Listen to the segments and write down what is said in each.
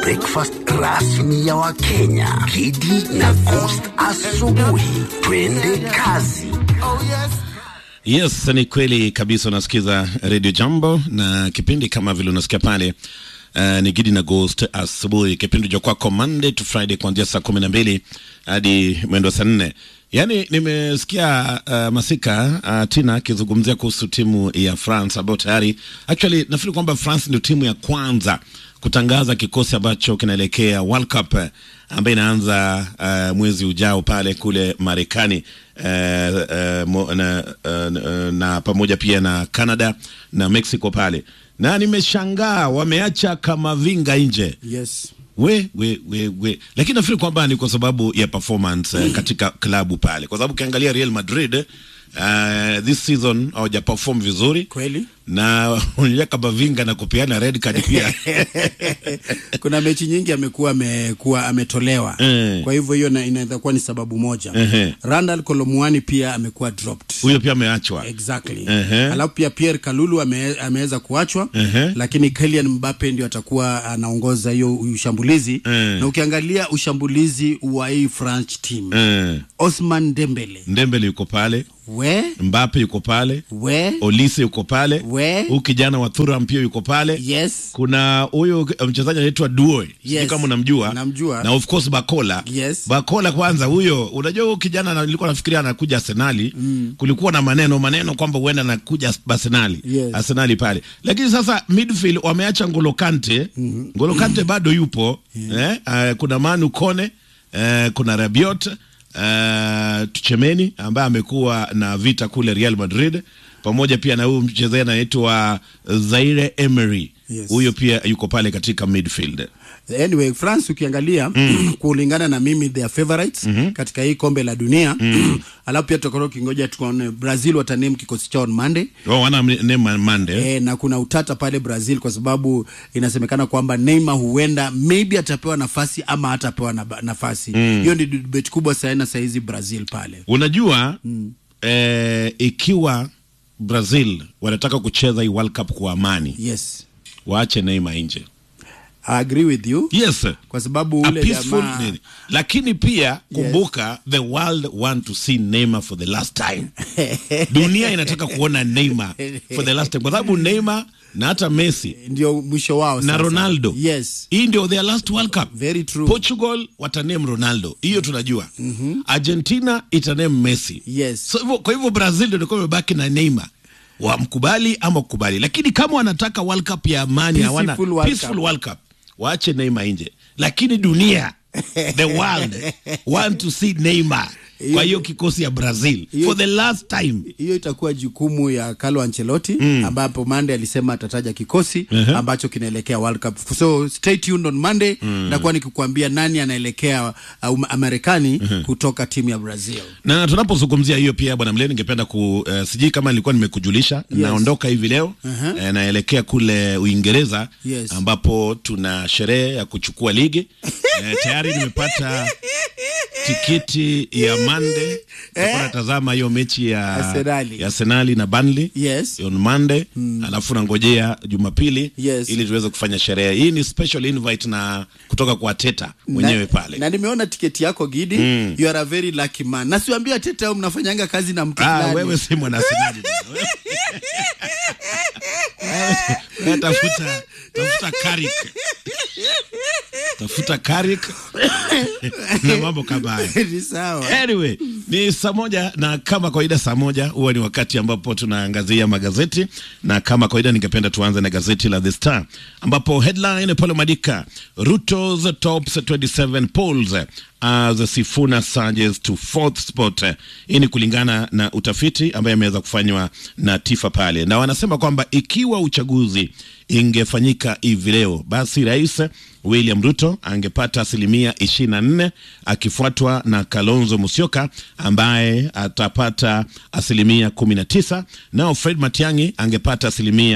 breakfast rasmi ya Wakenya. Kidi na Coast asubuhi. Twende kazi. Yes, ni kweli kabisa. Unasikiza Radio Jambo na kipindi kama vile unasikia pale Uh, ni Gidi na Ghost asubuhi, kipindi cha kwako Monday to Friday kuanzia saa kumi na mbili hadi mwendo saa nne. Yaani nimesikia uh, Masika uh, Tina akizungumzia kuhusu timu ya France ambayo tayari actually nafikiri kwamba France ndio timu ya kwanza kutangaza kikosi ambacho kinaelekea World Cup eh, ambayo inaanza uh, mwezi ujao pale kule Marekani uh, uh, mo- na, uh, na pamoja pia na Canada na Mexico pale, na nimeshangaa wameacha Kamavinga nje Yes. we we we we, lakini nafikiri kwamba ni kwa sababu ya performance uh, katika klabu pale, kwa sababu ukiangalia Real Madrid uh, this season hawaja perform vizuri Kweli. na unajua Kamavinga na kupeana red card pia Kuna mechi nyingi amekuwa amekuwa ametolewa. Eh. Kwa hivyo hiyo na- inaweza kuwa ni sababu moja. Ehe. Randall Kolomwani pia amekuwa dropped. huyo pia ameachwa. Exactly. Ehe. Alafu pia Pierre Kalulu ame, ameweza kuachwa Ehe. lakini Kylian Mbappe ndio atakuwa anaongoza hiyo ushambulizi Eh. na ukiangalia ushambulizi wa hii French team Eh, Osman Dembele Ndembele yuko pale, we Mbappe yuko pale, we Olise yuko pale, We. huyu kijana wa Thuram pia yuko pale yes kuna huyu mchezaji anaitwa Due sijui Yes. kama unamjua Namjua. na of course Bakola Yes. Bakola kwanza huyo unajua huyo kijana na- nilikuwa nafikiria anakuja Arsenali kulikuwa na maneno maneno kwamba huenda anakuja Arsenali Yes. Arsenali pale lakini sasa midfield wameacha Ngolo Kante Ngolo Kante bado yupo eh, uh, kuna Manu Kone eh, kuna Rabiot uh, Tuchemeni ambaye amekuwa na vita kule Real Madrid pamoja pia na huyu mchezaji anaitwa Zaire Emery Yes. huyo pia yuko pale katika midfield. anyway France ukiangalia kulingana na mimi their favorites katika hii kombe la dunia alafu pia tutakuwa kingoja tuone Brazil wataname kikosi chao on Monday Oh, wana name Mande. E, na kuna utata pale Brazil kwa sababu inasemekana kwamba Neymar huenda maybe atapewa nafasi ama hatapewa na, nafasi hiyo ni debate kubwa sana saa hizi Brazil pale Unajua eh, ikiwa Brazil wanataka kucheza hii World Cup kwa amani, yes waache Neymar nje. I agree with you Yes. kwa sababu A ule peaceful jamaa nini. Lakini pia kumbuka the world want to see Neymar for the last time. Dunia inataka kuona Neymar for the last time kwa sababu Neymar na hata Messi ndio mwisho wao na sasa. Ronaldo yes hii ndio their last World Cup. Very true. Portugal wataname Ronaldo, hiyo tunajua. Argentina itaname Messi. Yes. So, hivyo- kwa hivyo Brazil ndio ilikuwa imebaki na Neymar wamkubali ama kukubali, lakini kama wanataka World Cup ya amani, Peaceful hawana World peaceful Cup. World Cup, waache Neymar nje, lakini dunia the world want to see Neymar kwa hiyo kikosi ya Brazil Hiyo- for the last time. hiyo itakuwa jukumu ya Carlo Ancelotti ambapo Monday alisema atataja kikosi ambacho kinaelekea World Cup. So stay tuned on Monday nakuwa nikikuambia nani anaelekea uh, Marekani kutoka timu ya Brazil. na tunapozungumzia hiyo pia bwana Mle, ningependa ku uh, sijui kama nilikuwa nimekujulisha naondoka hivi leo Uh-huh. eh, naelekea kule Uingereza Yes. ambapo tuna sherehe ya kuchukua ligi eh, tayari nimepata tikiti ya Monday nitakuwa natazama hiyo mechi ya Arsenali. ya Arsenali na Burnley Yes. on Monday alafu nangojea Jumapili Yes. ili tuweze kufanya sherehe hii. Ni special invite na kutoka kwa Teta mwenyewe na, pale na nimeona tiketi yako Gidi you are a very lucky man. Na siwaambia tete au mnafanyanga kazi na mtu Ah, fulani. wewe si mwana Arsenali bwana. Wewe tafuta tafuta Carrick. Tafuta Carrick na mambo kama haya. Ni sawa. Anyway, ni saa moja na kama kawaida saa moja huwa ni wakati ambapo tunaangazia magazeti na kama kawaida ningependa tuanze na gazeti la The Star ambapo headline pale madika Ruto's tops 27 polls as Sifuna surges to fourth spot. Hii ni kulingana na utafiti ambaye ameweza kufanywa na Tifa pale, na wanasema kwamba ikiwa uchaguzi ingefanyika hivi leo, basi rais William Ruto angepata asilimia ishirini na nne akifuatwa na Kalonzo Musyoka ambaye atapata asilimia kumi na tisa nao Fred Matiang'i angepata asilimia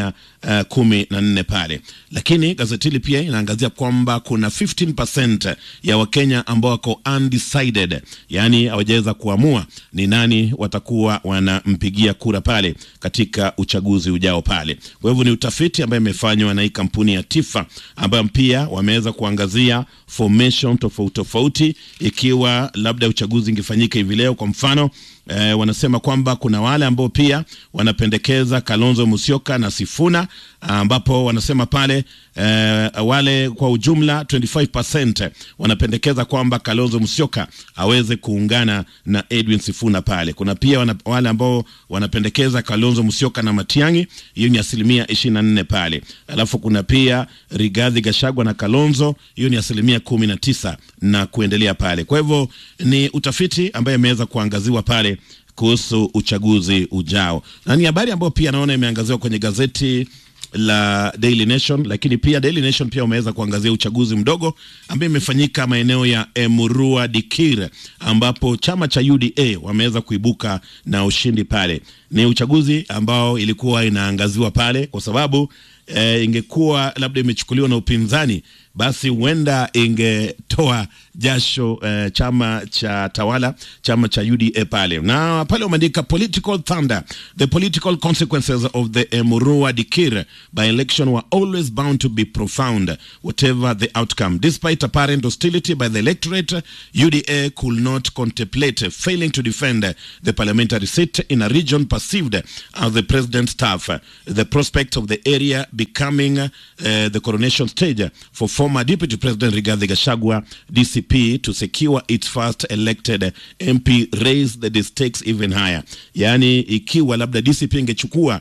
uh, kumi na nne pale, lakini gazeti hili pia inaangazia kwamba kuna 15% ya Wakenya ambao wako undecided, yaani hawajaweza kuamua ni nani watakuwa wanampigia kura pale katika uchaguzi ujao pale. Kwa hivyo ni utafiti ambayo imefanywa na hii kampuni ya Tifa ambayo pia wameweza kuangazia formation tofauti tofauti, ikiwa labda uchaguzi ingefanyika hivi leo kwa mfano eh, wanasema kwamba kuna wale ambao pia wanapendekeza Kalonzo Musyoka na Sifuna, ambapo wanasema pale eh, wale kwa ujumla 25% wanapendekeza kwamba Kalonzo Musyoka aweze kuungana na Edwin Sifuna pale. Kuna pia wana, wale ambao wanapendekeza Kalonzo Musyoka na Matiang'i, hiyo ni asilimia 24 pale. Alafu kuna pia Rigathi Gachagua na Kalonzo, hiyo ni asilimia 19 na kuendelea pale. Kwa hivyo ni utafiti ambaye imeweza kuangaziwa pale kuhusu uchaguzi ujao, na ni habari ambayo pia naona imeangaziwa kwenye gazeti la Daily Nation, lakini pia Daily Nation pia wameweza kuangazia uchaguzi mdogo ambayo imefanyika maeneo ya Emurua Dikir, ambapo chama cha UDA wameweza kuibuka na ushindi pale. Ni uchaguzi ambao ilikuwa inaangaziwa pale kwa sababu e, ingekuwa labda imechukuliwa na upinzani basi huenda ingetoa jasho eh, chama cha tawala chama cha UDA pale, na pale wameandika political thunder the political consequences of the Emurua Dikir by election were always bound to be profound whatever the outcome despite apparent hostility by the electorate UDA could not contemplate failing to defend the parliamentary seat in a region perceived as the president's turf the prospect of the area becoming uh, the coronation stage for former Deputy President Rigathi Gachagua, DCP, to secure its first elected MP raised the stakes even higher. Yaani, ikiwa labda DCP ingechukua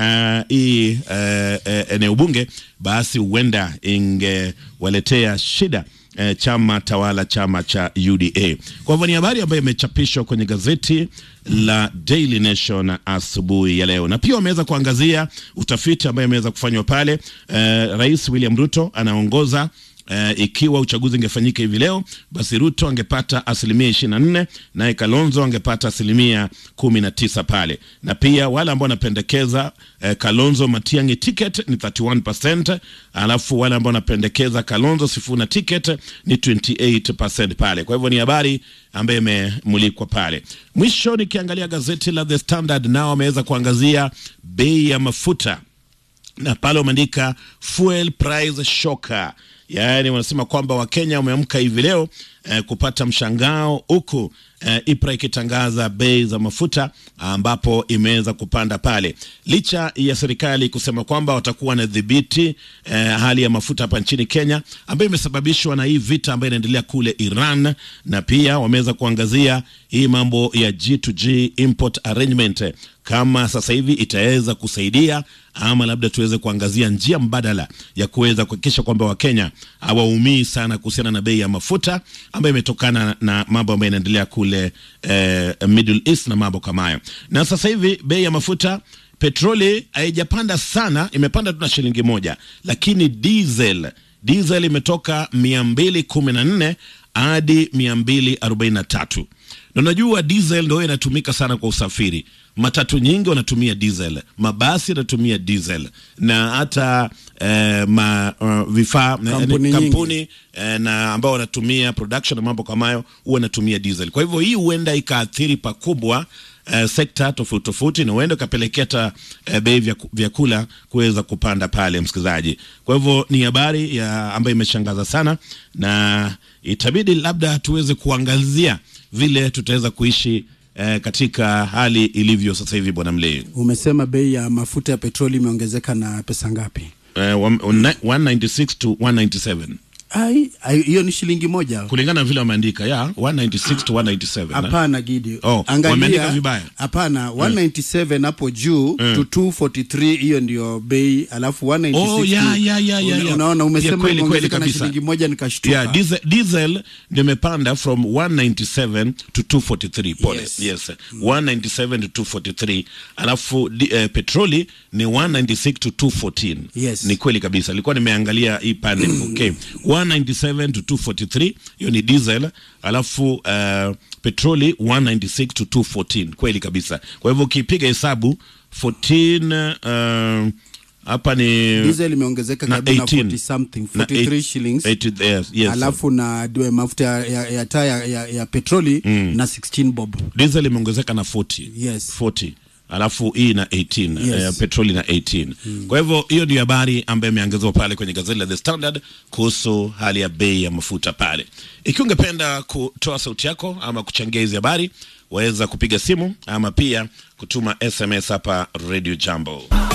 hii uh, uh, eneo bunge, basi huenda ingewaletea shida eh, chama tawala chama cha UDA. Kwa hivyo ni habari ambayo imechapishwa kwenye gazeti la Daily Nation asubuhi ya leo, na pia wameweza kuangazia utafiti ambayo ameweza kufanywa pale. Eh, Rais William Ruto anaongoza Uh, ikiwa uchaguzi ungefanyika hivi leo basi Ruto angepata asilimia ishirini na nne naye Kalonzo angepata asilimia kumi na tisa pale, na pia wale ambao wanapendekeza uh, Kalonzo Matiang'i ticket ni 31%, alafu wale ambao wanapendekeza Kalonzo Sifuna ticket ni 28% pale. Kwa hivyo ni habari ambayo imemulikwa pale. Mwisho nikiangalia gazeti la The Standard, nao wameweza kuangazia bei ya mafuta na pale wameandika fuel price shocker yaani wanasema kwamba Wakenya wameamka hivi leo eh, kupata mshangao huku eh, IPRA ikitangaza bei za mafuta ambapo imeweza kupanda pale, licha ya serikali kusema kwamba watakuwa na dhibiti eh, hali ya mafuta hapa nchini Kenya ambayo imesababishwa na hii vita ambayo inaendelea kule Iran, na pia wameweza kuangazia hii mambo ya G2G import arrangement kama sasa hivi itaweza kusaidia ama labda tuweze kuangazia njia mbadala ya kuweza kuhakikisha kwamba Wakenya hawaumii sana kuhusiana na bei ya mafuta ambayo imetokana na mambo ambayo yanaendelea kule eh, Middle East na mambo kama hayo. Na sasa hivi bei ya mafuta petroli haijapanda sana, imepanda tu na shilingi moja, lakini diesel diesel imetoka mia mbili kumi na nne hadi mia mbili arobaini na tatu na unajua diesel ndio inatumika sana kwa usafiri. Matatu nyingi wanatumia diesel, mabasi yanatumia diesel na hata eh, ma, uh, vifaa Kampuni eh, nyingi. kampuni eh, na ambao wanatumia production na mambo kama hayo huwa wanatumia diesel. Kwa hivyo hii huenda ikaathiri pakubwa eh, sekta tofauti tofauti na huenda ikapelekea hata eh, bei vya vyakula kuweza kupanda pale, msikilizaji. Kwa hivyo ni habari ya ambayo imeshangaza sana, na itabidi labda tuweze kuangazia vile tutaweza kuishi eh, katika hali ilivyo sasa hivi. Bwana Mlee, Umesema bei ya mafuta ya petroli imeongezeka na pesa ngapi? eh, one- one- 196 to 197 Ai, ai, hiyo ni shilingi moja. kulingana na vile wameandika ya 196 to 197 Hapana Gidi, Oh, wameandika vibaya. Hapana, 197 hapo juu to 243, hiyo ndio bei, alafu 196 Oh, ya, ya, ya, ya, una- ya. Unaona, Ya, umesema kweli, imeongezeka kweli na kabisa. shilingi moja, nikashtuka. Yeah, diesel, diesel ndio imepanda from 197 to 243 pole. Yes. Yes. 197 to 243 alafu di, eh, petroli ni 196 to 214 Yes. ni kweli kabisa nilikuwa nimeangalia hii pande okay 197 to 243 hiyo ni diesel alafu uh, petroli 196 to 214 kweli kabisa kwa hivyo ukipiga hesabu 14 uh, hapa ni diesel imeongezeka na karibu na 18. 40 something na 43 eight- shillings 80 yes, yes, alafu na dwe mafuta ya, ya, ya taa ya, ya, ya petroli na 16 bob diesel imeongezeka na 40 Yes. 40 alafu hii na 18 Yes. eh, petroli na 18 kwa hivyo hiyo ndio habari ambayo imeangaziwa pale kwenye gazeti la The Standard kuhusu hali ya bei ya mafuta pale. Ikiwa ungependa kutoa sauti yako ama kuchangia hizi habari, waweza kupiga simu ama pia kutuma SMS hapa Radio Jambo.